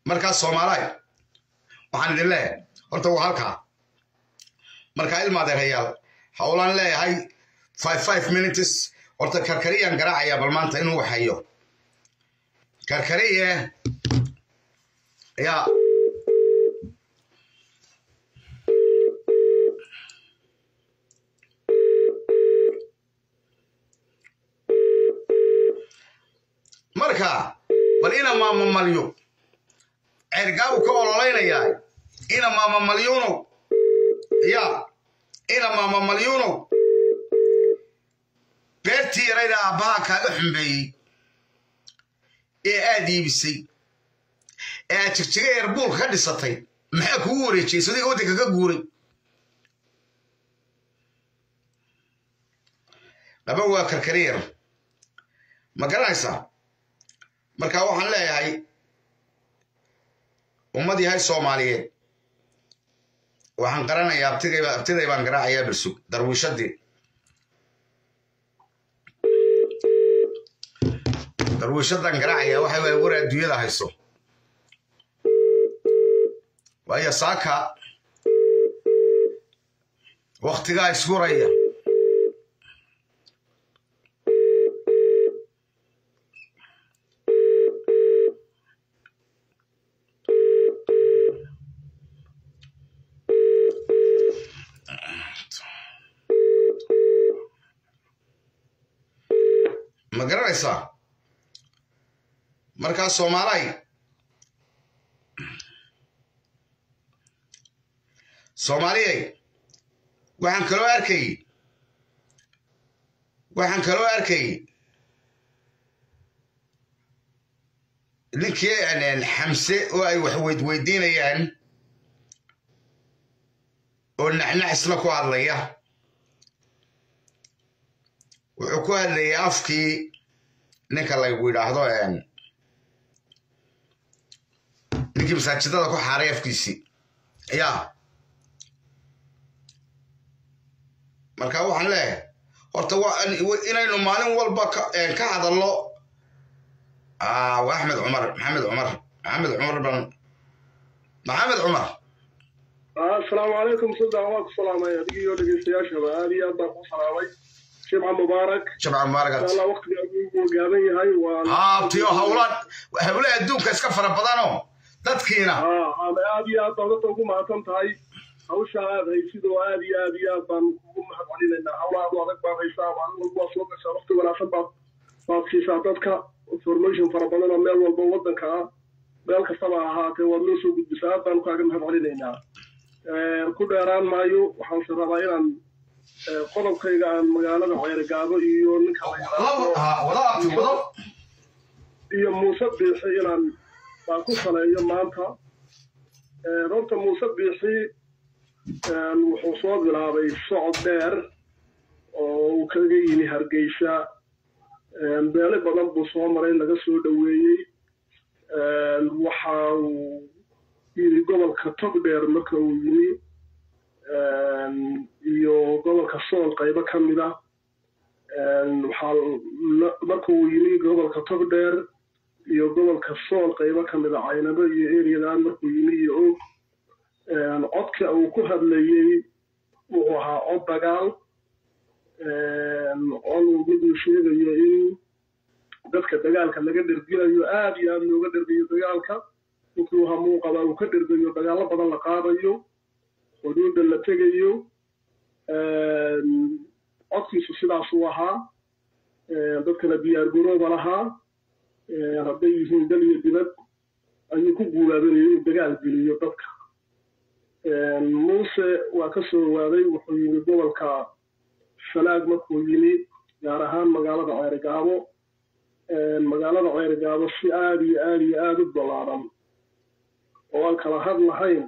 markaa soomaalaay waxaan idin leeyahay horta waa halkaa markaa ilmaadeerayaal howlaan leeyahay five five minutes horta karkariyaan garaacayaa bal maanta inuu waxayo karkariye yaa marka bal ina maamamalyo ceergaabu ka ololeynayaa ina maamamalyuunow ya ina maamamalyuunow beertii yarayda aabbaha kaaga xumbeeyey ee aad iibisay ee aad jigjiga eerbuulka ka dhisatay maxaa kugu wareejiyey sadiga waddanka ka guuray laba waa karkari yar ma garanaysaa marka waxaan leeyahay ummad yahay soomaaliyeed waxaan qaranayaa abtiday baan garaacayaa bersug darwiishadii darwiishadan garaacaya waxa waay war adduunyada hayso waayo saaka waktigaa ishuraya ma garanaysaa markaa soomaalay soomaaliyay waxaan kaloo arkayy waxaan kaloo arkayy ninkii xamse oo ay wax weydweydiinayaan oo naxnax isla ku hadlaya wuxuu ku hadlayay afkii ninka laygu yidhaahdo ninkii masaajidada ku xaaray afkiisii yaa marka waxaan leeyahay horta inaynu maalin walba ka hadalno waa axmed cumar maxamed cumar maxamed cumar ban maxamed cumar asalaamu calaykum saddex waan ku salaamay adigii iyo dhegeystayaashaba aad iyo aad baan ku salaamay jimca mubaarak jimca mubaarak inshallah waqtiga uu gaaban yahay waa haabtiyo howlan howlaha adduunka iska fara badanoo dadkiina aad iyo aad baan dadka ugu mahadsan tahay hawsha aad haysid oo aad iyo aad iyo aad baan kugu mahad celinaynaa howlaha adu adag baad haysaa maalin walba waa soo gashaa waqti wanaagsan baad baad siisaa dadka information fara badan oo meel walba waddanka ah meel kastaba ahaatee waad noo soo gudbisaa aad baanu kaaga mahad celinaynaa ku dheeraan maayo waxaanse rabaa inaan qodobkayga aan magaalada ceerigaabo iyo ninka iyo muuse biixi inaan baan ku saleeyo maanta horta muuse biixi wuxuu soo bilaabay socod dheer oo uu kaga yimi hargeysa beele badan buu soo maray laga soo dhoweeyey waxa uu yimi gobolka togdheer marka uu yimi iyo gobolka sool qaybo ka mid ah waxaa marka uu yimi gobolka togdheer iyo gobolka sool qaybo ka mid a caynabo iyo eriyadan markuu yimi iyo og codka uu ku hadlayey wuxuu ahaa cod dagaal cod miduu sheegayo in dadka dagaalka laga dherginayo aad iyo aad looga dhergayo dagaalka ninkii hamuu qabaa uu ka dhergayo dagaallo badan la qaadayo xuduudda la tegayo codkiisu sidaasuu ahaa dadkana diyaar garooba lahaa hadday yihiin dal iyo dibad ayuu ku guulaabinaya inuu dagaal geliyo dadka muuse waa ka soo waaday wuxuu yimi gobolka falaag markuu yimi gaar ahaan magaalada ceerigaabo magaalada ceerigaabo si aad iyo aad iyo aad u ballaaran oo aan kala had lahayn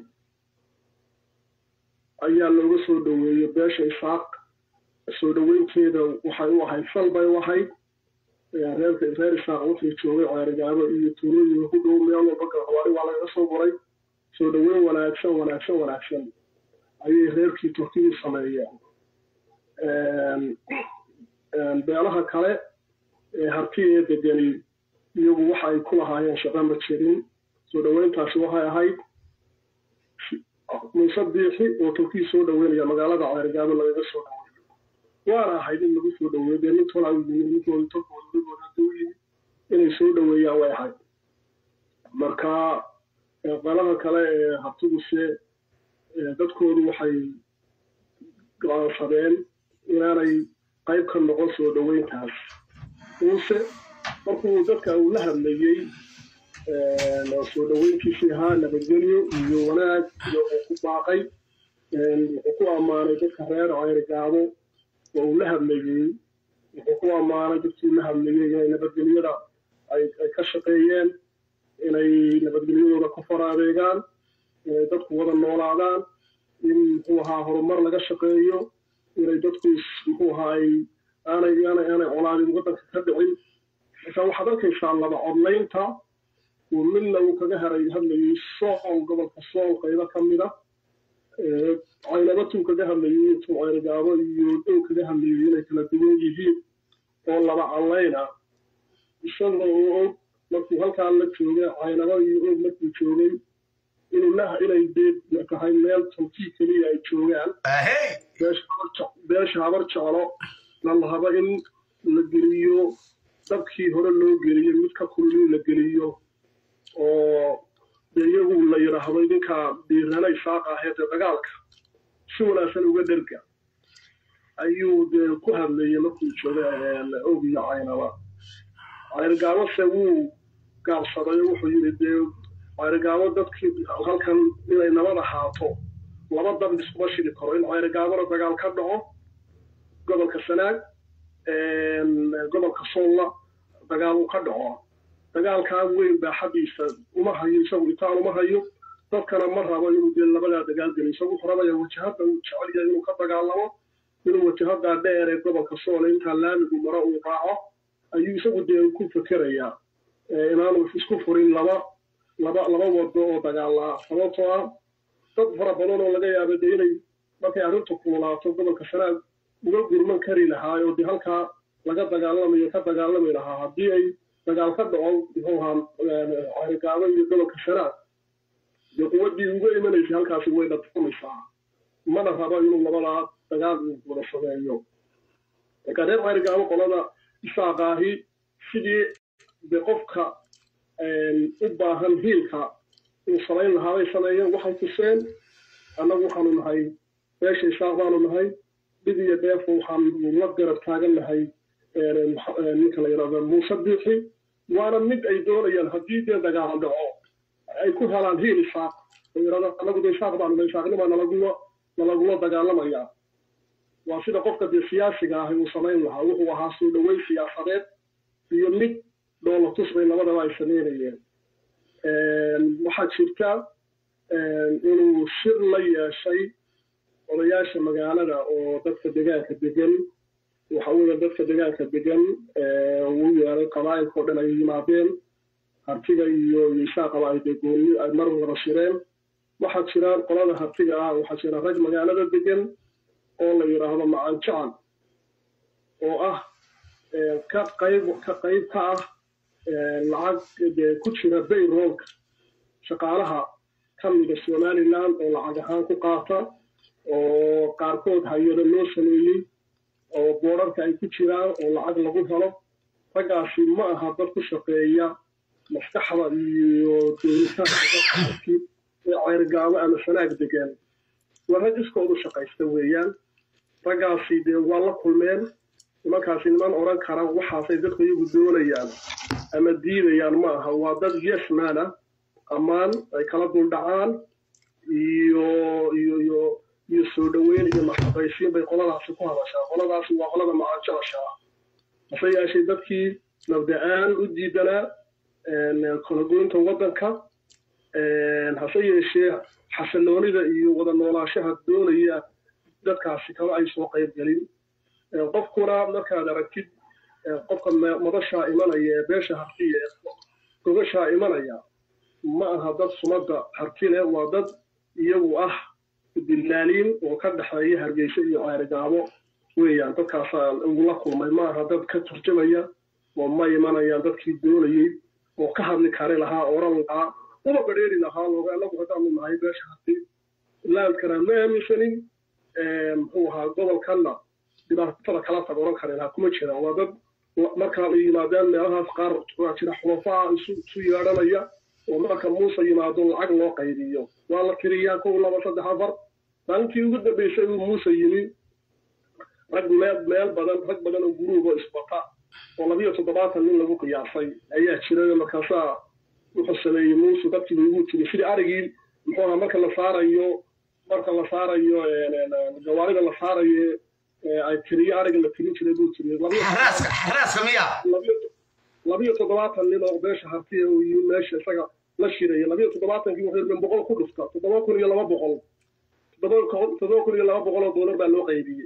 ayaa looga soo dhoweeyey beesha isaaq soo dhoweynteeda waxay u ahayd sal bay u ahayd reerka reer isaaq wuxuu joogay ceerigaabo iyo tuulooyinka ku dhow meel walba galxwaari waa lagaga soo qoray soo dhoweyn wanaagsan wanaagsan wanaagsan ayay reerkii turkidu sameeyeen beelaha kale ee harti ee degani iyagu waxa ay ku lahaayeen shaqa ma jirin soo dhoweynta arrintaasi waxay ahayd muuse biixi oo tolkii soo dhaweynaya magaalada ceerigaabo lagaga soo dhaweeyo waana ahayd in lagu soo dhaweeyo dee nin tolaa yimi ninkooda tolkooda nigooda hadduu yimi inay soo dhaweeyaan way ahayd marka qalada kale ee habtiguse dadkoodu waxay go-aansadeen inaanay qayb ka noqon soo dhaweyntaas muuse markuu dadka uu la hadlayey soo dhaweyntiisii ahaa nabadgelyo iyo wanaag iyo uu ku baaqay wuxuu ku ammaanay dadka reer ceerigaabo oo uu la hadlayey wuxuu ku ammaanay dadkii la hadlayey inay nabadgelyada ay ka shaqeeyeen inay nabadgelyadooda ku faraadeegaan inay dadku wada noolaadaan in muxuu ahaa horumar laga shaqeeyo inay dadku muxuu ahaa ay aanay aanay aanay colaadin waddanka ka dhicin marka waxaad arkaysaa laba codlaynta uu midna uu kaga haray hadlayay sool gobolka sool qaybo ka mida caynabatuu kaga hadlayay intuu ceyrigaabo iyo dow kaga hadlayay inay kala duwan yihiin oo laba cadlayna isaga oo og markuu halkaa la joogay caynaba iyo og markuu joogay inuu la inay dee tahay meel tolkii keliya ay joogaan beesha habar jeclo la lahaba in la geliyo dabkii hore loo geliyo mid ka kulmin la geliyo oo dee iyagu la yidhaahdo idinka dhiiranay saaqa aheed ee dagaalka si wanaagsan uga dherga ayuu dee ku hadlayay markuu joogay og iyo caynaba cayrgaabose wuu gaabsaday oo wuxuu yidhi dee cayrgaabo dadkii halkan inay nabad ahaato laba dab iskuma shidi karo in cayrgaabona dagaal ka dhaco gobolka sanaag gobolka soolla dagaal uu ka dhaco dagaalkaa weyn baa xaggiisa uma hayo isagu itaan uma hayo dadkana ma rabo inuu dee labadaa dagaal geliyo isagu wuxuu rabaya wajahadda uu jecel yahay inuu ka dagaalamo inuu wajahaddaa dheer ee gobolka soole intaa laamigu maro uu raaco ayuu isagu dee ku fekerayaa inaanu isku furin laba laba laba wado oo dagaalaa sababtoo ah dad fara badan oo laga yaaba dee inay markay arrintu kululaato gobolka sanaag uga gurman kari lahaa oo dee halkaa laga dagaalamayo ka dagaalami lahaa haddii ay dagaal ka dhaco muxuu ahaa carigaabo iyo gobolka sanaag dee quwaddii uga imanaysay halkaasi way dhadfumaysaa mana rabo inuu labadaa dagaal uu wada sameeyo marka reer carigaabo qolada isaaqaahi sidii de qofka u baahan hiilka uu samayn lahaa bay sameeyeen waxay tuseen annagu waxaanu nahay beesha isaaq baanu nahay dhib iyo dheef waxaanu la garab taagan nahay ninka la yidhahdo muuse biixi waana mid ay doonayaan haddii dee dagaal dhaco ay ku helaan hiil isaaq oo yidhahdo annagu de isaaq baanu nahay isaaqnimaa nalagula nalagula dagaalamayaa waa sida qofka dee siyaasiga ahi uu samayn lahaa wuxuu ahaa soo dhaweyn siyaasadeed iyo mid dhoolatus bay labadaba ay sameynayeen waxaa jirta inuu shir la yeeshay odayaasha magaalada oo dadka degaanka degan waxa weeye dadka degaanka degan uu yeelay qabaa'ilka o dhan ay yimaadeen hartiga iyo isaaqaba ay dee gooni ay mar wada shireen waxaa jiraan qolada hartiga ah waxaa jira rag magaalada degan oo la yidhaahdo macaan jacan oo ah ka qayb ka qayb ka ah lacag dee ku jira bayroolka shaqaalaha ka mida somaliland oo lacag ahaan ku qaata oo qaarkood hay-ado loo sameeyey oo boodharka ay ku jiraan oo lacag lagu helo raggaasi ma aha dad ku shaqeeya maskaxda iyo dooritaanka ee ceyrgaabo ama sanaag degan waa rag iskoodu shaqaysta weeyaan raggaasi dee waa la kulmeen nimankaasi niman odhan kara waxaasay dadku iyagu doonayaan ama diidayaan ma aha waa dad yesmana ammaan ay kala duldhacaan iyo iyo iyo iyo soo dhoweyn iyo maxaqaysiin bay qoladaasi ku hadashaa qoladaasi waa qolada macaanjalashaa hase yeeshee dadkii mabda-aan u diidanaa kalagoynta waddanka hase yeeshee xasilloonida iyo wada noolaashaha doonaya dadkaasi kama ay soo qayb gelin qofkuna markaad aragtid qofka madashaa imanaya ee beesha hartiya ee gogashaa imanaya ma aha dad sumadda harti leh waa dad iyagu ah dillaaliin oo ka dhexeeya hargeysa iyo ceerigaabo weeyaan dadkaasaa ugula kulmay ma aha dad ka turjamaya oo ma imanayaan dadkii doonayey oo ka hadli kari lahaa oran lahaa uma badheeri lahaa looga anagu haddaanu nahay beesha hati laandkana ma aaminsanin muxuu ahaa gobolkanna dhibaatada kala tag oran kari lahaa kuma jiraan waa dad markaa ay yimaadeen meelahaas qaar waa jira xulafaa isu isu yeedhanaya oo marka muuse yimaado lacag loo qaydiyo waa la tiriyaa kow laba saddex afar maalintii ugu dambeysay uu muuse yimi rag meel meel badan rag badan oo guruuba isbata oo labiyo toddobaatan nin lagu qiyaasay ayaa jiray markaasaa wuxuu sameeyey muuse dadkiiba ugu tiri sidii arigii muxuu ahaa marka la saarayo marka la saarayo gawaarida la saarayo ay tiriyo ariga la tirin jiray buu tiri xaraaska xaraaska miya labiyo toddobaatan nin oo beesha hartiya uu yimi meesha isaga la shiraya labiyo toddobaatankii wuxuu min boqol ku dhufta toddoba kun iyo laba boqol toddoba kun iyo laba boqol oo doolar baa loo qaybiyey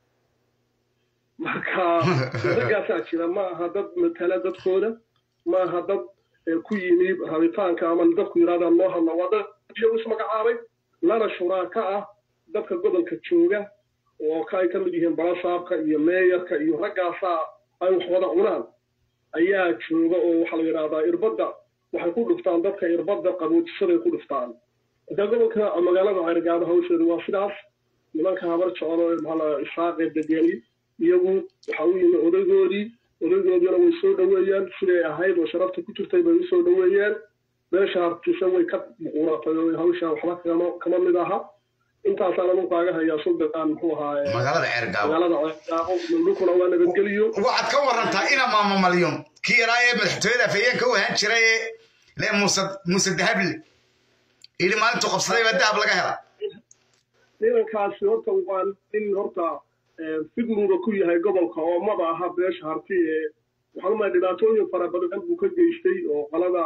marka ragaasaa jira ma aha dad matala dadkooda ma aha dad ku yimi rabitaanka ama dadku yidhahdaan noo hadla waa dad iyagu ismagacaabay lana shuraaka ah dadka gobolka jooga oo ka ay ka mid yihiin balasaabka iyo meeyarka iyo raggaasaa ay wax wada cunaan ayaa jooga oo waxaa la yidhahdaa irbadda waxay ku dhuftaan dadka irbadda qaboojisaday ku dhuftaan marka gobolka magaalada ceyrgaabo hawsheedu waa sidaas nimanka habar jeclo ee maxaa isaaqee degeni iyagu waxa u yimi odaygoodii odaygoodiina way soo dhoweeyeen siday ahayd oo sharafta ku jirtay bay usoo dhoweeyeen meesha hartisa way ka muquuratay oo hawsha waxba kama kama mid aha intaasaan anu kaaga hayaa suldan muxuu ahaa magaalada ceergaabo magaalada ceergaabo dhulkuna waa nabadgeliyo waxaad ka warantaa ina maama malyon kii yaraa ee madaxtooyada afhayeenka u ahaan jiray ee le muuse muuse dahable ili maalintuu qabsaday baa dahab laga hela nimankaasi horta waa nin horta fidnuuba ku yahay gobolka oo maba aha beesha harti ee waxaan umaa dhibaatooyin fara badan buu ka geystay oo qalada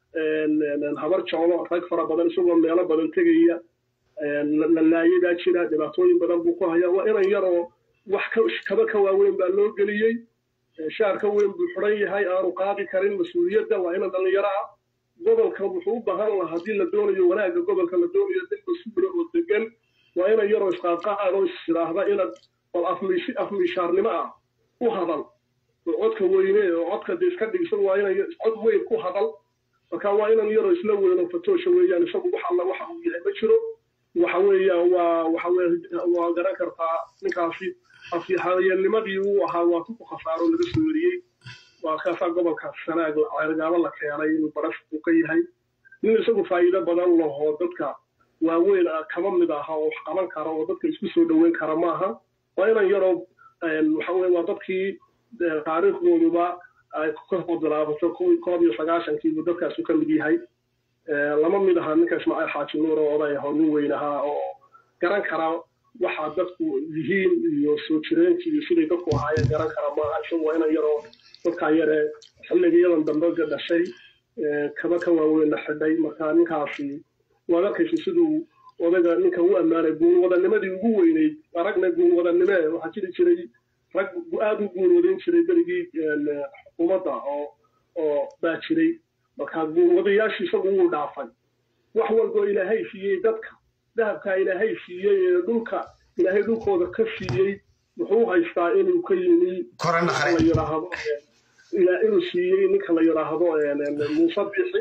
habar jeclo rag fara badan isagoo meelo badan tegaya la laayadaa jira dhibaatooyin badan buu ku hayaa waa inan yaroo wax kaba ka waaweyn baa loo geliyey shaar ka weyn buu xidhan yahay aanu qaadi karin mas-uuliyadda waa inan dhallinyaro ah gobolka wuxuu u baahan lahaa haddii la doonayo wanaagga gobolka la doonayo dad mas-uula oo degan waa inan yaroo isqaadqaad oo istiraahda inaad bal afmiishaarnimo ah u hadal oo codka weyne oo codka de iska dhigsan waa inan cod weyn ku hadal marka waa inan yaroo isla weyno fatoosha weeyaan isagu wax alla waxa uu yahay ma jiro waxa weeyaan waa waxa waa garan kartaa ninkaasi afyaxayeelnimadii uu ahaa waa ku khasaaro laga soo weriyey waa kaasaa gobolka sanaag ceergaabo la keenay inuu baras uu ka yahay nin isagu faa'iido badan laho dadka waaweyn kama mid aha oo wax qaban kara oo dadka isku soo dhoweyn kara maaha waa inan yaroo waxa weye waa dadkii taariikhdooduba ay ka bilaabato koob iyo sagaashankiibu dadkaasu ka mid yahay lama mid aha ninka ismaaciil xaaji nuur oo oday ah oo nin weyn ahaa oo garan kara waxa dadku yihiin iyo soo jireenkii iyo siday dadku ahaayeen garan kara maaha isagu waa inan yaroo dadkaa yare xilligayadan dambe dhashay kaba ka waaweynna xidhay marka ninkaasi waad arkaysa siduu odayga ninka u ammaanay guulwadanimadii ugu weyneyd aragna guulwadanime waxaa jiri jiray rag aad u guulwadayn jiray berigii xukuumadda oo oo baa jiray marka guulwadayaashii isagu wuu dhaafay wax walboo ilaahay siiyey dadka dahabkaa ilaahay siiyey ee dhulka ilaahay dhulkooda ka siiyey wuxuu haystaa inuu ka yimi la yidhaahdo inuu siiyey ninka la yidhaahdo muuse bixi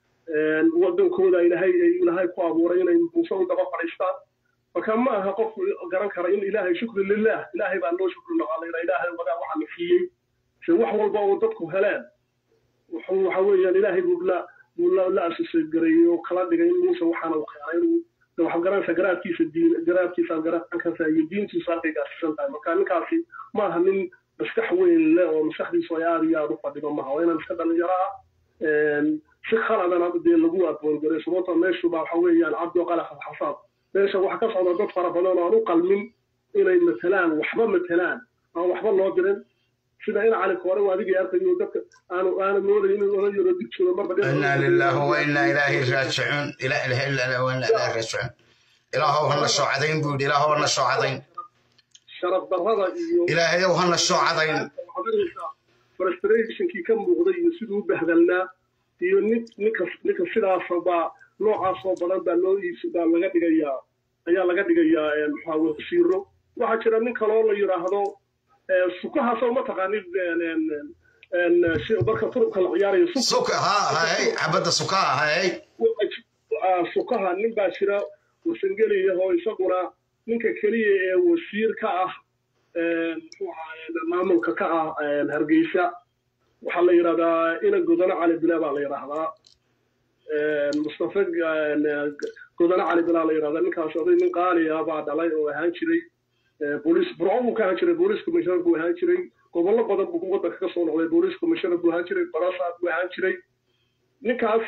wadankooda ilaahay ilaahay ku abuuray inay muuse u daba fadhiistaan marka ma aha qofku garan kara in ilaahay shukri lilah ilaahay baa loo shukri noqonayna ilaahay wadaa waxa la siiyey se wax walba oo dadku heleen wuxuu waxa weeyaan ilaahay buu la buu la la asisay gareeyey oo kala dhigay in muuse waxaana u keenay inuu waxa garanaysa garaadkiisa diin garaadkiisa garankansa iyo diintiisa halkay gaarsiisan tahay marka ninkaasi ma aha nin maskax weyn leh oo maskaxdiisu ay aada iyo aada u fadhido maha waa inaan iska dhalinyaro ah si khaladana dee lagu aqoongaray sababtoo meeshu baa waxa weeyaan cabdi oo qalax alxasaab meesha waxaa ka socda dad fara badan oo aan u qalmin inay matelaan waxba matelaan aan waxba loo dirin sida in cali koore waa adigii arkayo dadka aanu aanu moodayn inuu oran yaro dig jiro marba inaa lillahi wa inaa ilaahi raajicuun ilaa ilaha illa allah wa inaa ilaahi raajicuun ilaahow hana soo cadayn buu yidhi ilaahow hana soo cadayn sharaf darrada iyo ilaahayow hana soo cadayn frustrationkii ka muuqday iyo siduu u bahdalnaa iyo nin ninka ninka sidaasa baa noocaasoo badan baa loo iibs baa laga dhigayaa ayaa laga dhigayaa maxaa wasiiro waxaa jira nin kaloo la yidhaahdo sukahaasoo mataqaanid marka turubka la ciyaarayo suka ha hay xabadda suka hay sukaha nin baa jira wasangeliya oo isaguna ninka keliya ee wasiir ka ah muxuu ahaa maamulka ka ah hargeysa waxaa la yidhahdaa ina godano cali bile baa la yidhaahdaa mustafa godano cali bilaa la yidhahdaa ninkaas oday nin qaaliya baa dhalay oo ahaan jiray booliis burco buu ka ahaan jiray booliis commissioner buu ahaan jiray gobollo badan buu waddanka ka soo noqday booliis commissioner buu ahaan jiray barasaad buu ahaan jiray ninkaas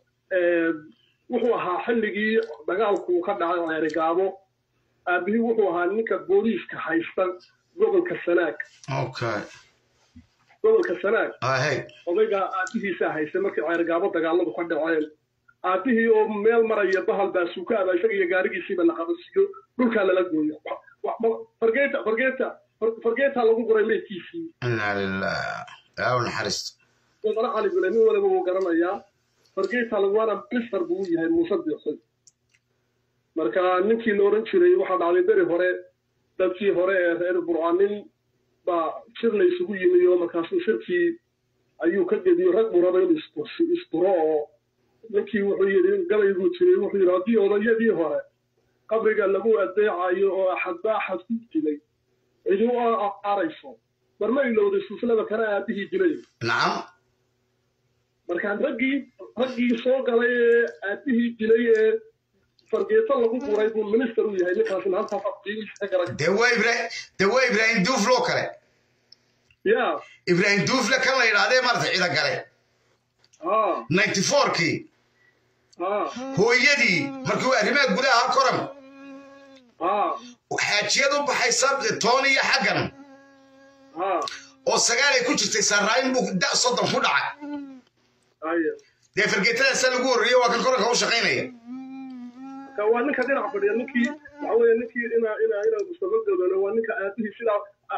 wuxuu ahaa xilligii dagaalku ka dhacay ceerigaabo aabihii wuxuu ahaa ninka booliiska haysta gobolka sanaag okay gobolka sanaag ahey odayga aabihiisaa haystay markii ceerigaabo dagaaladu ka dhaceen aabihii oo meel maraya bahal baa suukaaba isaga iyo gaarigiisiiba la qabasiiyo dhulkaa lala gooyo fargeeta fargeeta fargeetaa lagu guray meydkiisii inaa lilah yaa naxariisto godano cali bile nin waliba wuu garanayaa fargeetaa laguana mister buu u yahay muuse biixoy marka ninkii la odhan jiray waxaa dhacday beri hore dadkii hore ee reer burcanin baa shir la isugu yimi oo markaasuu shirkii ayuu ka gediyo rag buu raba inuu isduro oo ninkii wuxuu yidhi gabayguu jiray wuxuu yidhi haddii odayadii hore qabriga lagu adeecayo oo axadba axad ku dilay cidi u aarayso mar ma ilowday silsilada kana aabihii dilay nacam markaan raggii raggii soo galay ee aabihii dilay ee fargeeto lagu guray buu minister u yahay ninkaasina halkaas qiimihiisa ka garan dee waa ibrahim dee waa ibraahim duuflo kale ya ibraahim duufle kan la yidhahdee maarata cida gale ha ninety fourkii ha hooyadii markuu arrimaha gudaha koran ha xaajiyad u baxaysa toon iyo xaggan ha oo sagaal ay ku jirtay saaraayin buu da soddon ku dhacay haya dee fargeetadaasa lagu horreeyey waa kan koranka u shaqaynaya marka waa ninka dhinac fadhiya ninkii waxa weeye ninkii ina ina ina mustafa godole waa ninka aabihii sidaa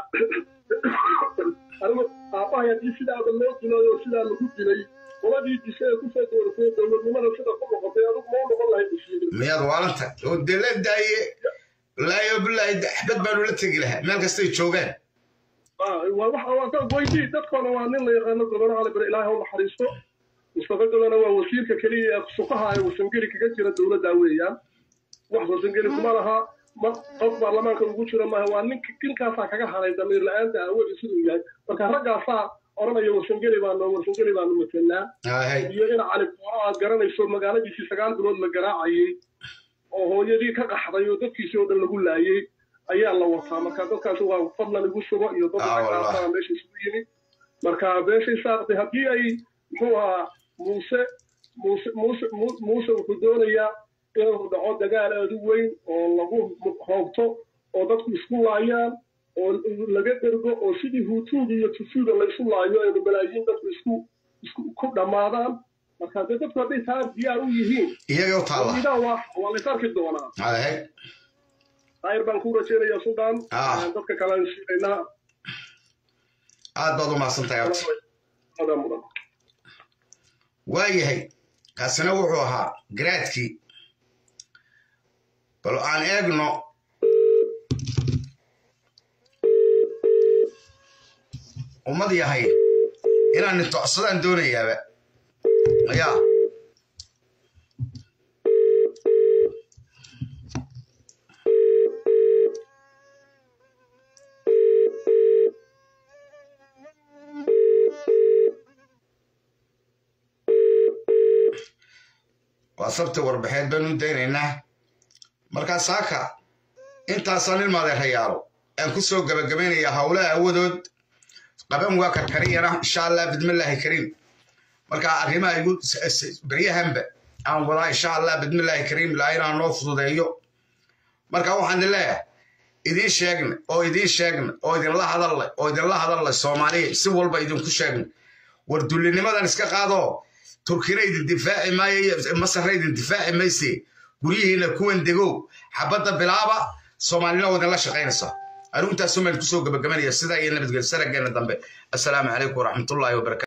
anigu aabbahay haddii sidaada loo dilay oo sidaa lagu dilay qoladii dishe ee kusoo dooratay dowladnimada sida ku noqotay adigu ma u noqon lahayd basiir miyaad waalanta oo dee la daaye laayo bilaahi axbad baanu la tegi lahaa meel kastay joogaan waa waxa waa dad weydii dadkoona waa nin la yaqaano godono cali bare ilaahay u naxariisto mustafa godona waa wasiirka keliya ee sukaha ee wasangeli kaga jira dowladda weeyaan wax wasangeli kuma laha ma qof baarlamaanka ugu jira maaha waa nink ninkaasaa kaga haray damiir la-aanta awoodi siduu yahay marka raggaasaa odhanaya wasangeli baanu wasangeli baanu matelnaa ahey iyo in cali buuro aad garanayso magaaladiisii sagaal bilood la garaacayey oo hooyadii ka qaxday oo dadkiisii oo dhan lagu laayey ayaa la wataa marka dadkaasi waa fadlan igu sugo iyo dad Ah, wallah. ragaasaa meesha isugu yimi marka beeshay saaqtay haddii ay muxuu ahaa muuse muuse muuse Mu- muuse wuxuu doonayaa inuu dhaco dagaal aad u weyn oo lagu hoogto oo dadku isku laayaan oo laga dergo oo sidii hutuuga iyo tutuuga laysu laayo aynu malaayiin dadku isku isku ku dhammaadaan marka dee dadku hadday taa diyaar u yihiin iyaga u taalla idaa waa waa lays arki doonaa ahey ayr baan ku rajaynayaa suldaan Ah. dadka kale aan siinaynaa aad baad u mahadsantahay horta Adaa mudan waayahay kaasina wuxuu ahaa garaadkii bal aan eegno ummad yahay inaan nintocsadaan doonayaaba ayaa waa sabti warbixeed baynu u daynaynaa markaa saaka intaasaan ilmaadeerayaalo aan ku soo gabagabaynayaa howlaha awadood qaban waa karkariyana insha allah bidmillaahi kariim marka arrimaha igu beryahanba aan wadaa insha allah bidmillaahi kariim ilaa inaan noo fududeeyo marka waxaan idin leeyahay idiin sheegna oo idiin sheegna oo idinla hadallay oo idinla hadallay soomaaliya si walba idinku sheegna war dullinimadan iska qaadoo turkina idin difaaci maayo masarna idin difaaci mayse guryihiina kuwan degow xabadda bilaaba soomaalina waa idinla shaqaynaysa arrintaasumaan kusoo gabagabanaya sidaa iyo nabadgelyo sarageena dambe assalaamu calaykum waraxmatullaahi wabarakatu